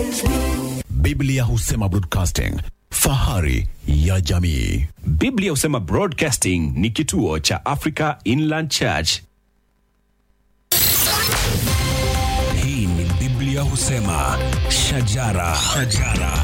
Biblia husema broadcasting, fahari ya jamii. Biblia husema Broadcasting ni kituo cha Africa Inland Church. Hii ni Biblia husema shajara, shajara.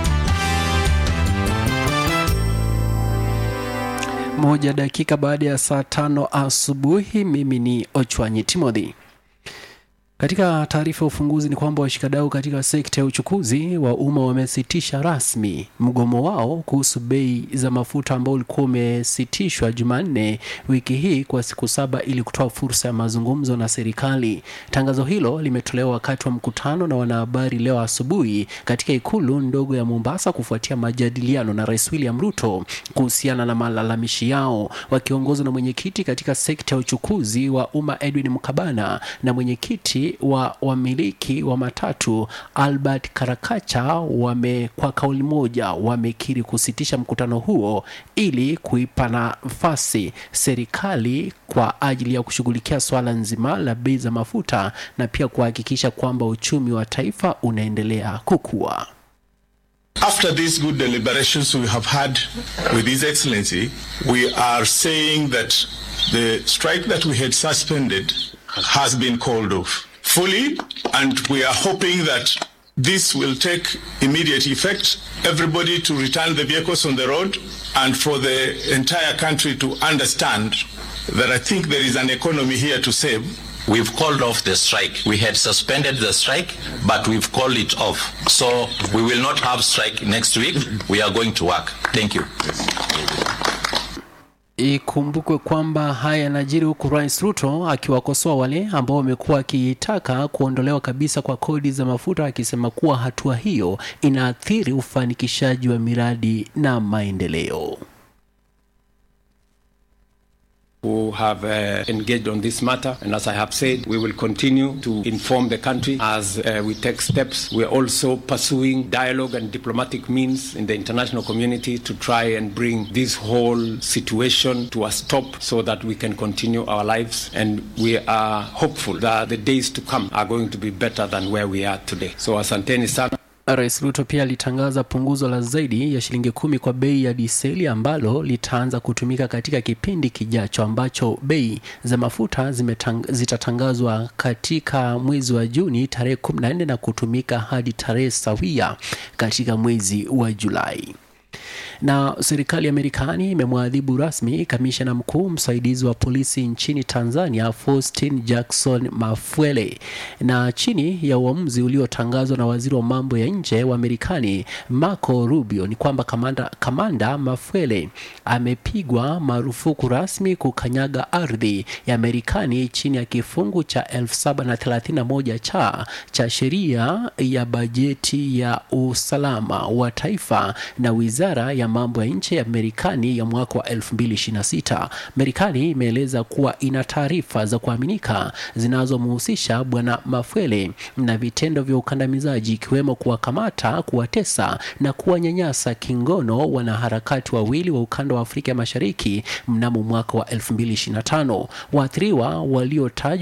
Moja dakika baada ya saa tano asubuhi. Mimi ni Ochwanyi Timothy. Katika taarifa ya ufunguzi ni kwamba washikadau katika sekta ya uchukuzi wa umma wamesitisha rasmi mgomo wao kuhusu bei za mafuta ambao ulikuwa umesitishwa Jumanne wiki hii kwa siku saba ili kutoa fursa ya mazungumzo na serikali. Tangazo hilo limetolewa wakati wa mkutano na wanahabari leo asubuhi katika ikulu ndogo ya Mombasa kufuatia majadiliano na Rais William Ruto kuhusiana na malalamishi yao, wakiongozwa na mwenyekiti katika sekta ya uchukuzi wa umma Edwin Mkabana na mwenyekiti wa wamiliki wa matatu Albert Karakacha wame kwa kauli moja wamekiri kusitisha mkutano huo ili kuipa nafasi serikali kwa ajili ya kushughulikia swala nzima la bei za mafuta na pia kuhakikisha kwamba uchumi wa taifa unaendelea kukua. After these good deliberations we have had with His Excellency, we are saying that the strike that we had suspended has been called off fully, and we are hoping that this will take immediate effect, everybody to return the vehicles on the road, and for the entire country to understand that I think there is an economy here to save. We've called off the strike. We had suspended the strike, but we've called it off. So we will not have strike next week. We are going to work. Thank you. Ikumbukwe kwamba haya yanajiri huku Rais Ruto akiwakosoa wale ambao wamekuwa wakitaka kuondolewa kabisa kwa kodi za mafuta, akisema kuwa hatua hiyo inaathiri ufanikishaji wa miradi na maendeleo. who have uh, engaged on this matter. And as I have said, we will continue to inform the country as uh, we take steps. We are also pursuing dialogue and diplomatic means in the international community to try and bring this whole situation to a stop so that we can continue our lives. And we are hopeful that the days to come are going to be better than where we are today. So asanteni sana. Rais Ruto pia alitangaza punguzo la zaidi ya shilingi kumi kwa bei ya diseli ambalo litaanza kutumika katika kipindi kijacho ambacho bei za mafuta zimetang, zitatangazwa katika mwezi wa Juni tarehe 14 na kutumika hadi tarehe sawia katika mwezi wa Julai na serikali ya Marekani imemwadhibu rasmi kamishna mkuu msaidizi wa polisi nchini Tanzania Faustin Jackson Mafwele, na chini ya uamuzi uliotangazwa na waziri wa mambo ya nje wa Marekani Marco Rubio ni kwamba kamanda, kamanda Mafwele amepigwa marufuku rasmi kukanyaga ardhi ya Marekani chini ya kifungu cha 1731 cha cha sheria ya bajeti ya usalama wa taifa na wizara ya mambo ya nje ya Marekani ya mwaka wa 2026. Marekani imeeleza kuwa ina taarifa za kuaminika zinazomhusisha bwana Mafwele na vitendo vya ukandamizaji ikiwemo kuwakamata, kuwatesa na kuwanyanyasa kingono wanaharakati wawili wa ukanda wa Afrika ya Mashariki mnamo mwaka wa 2025. Waathiriwa waliotajwa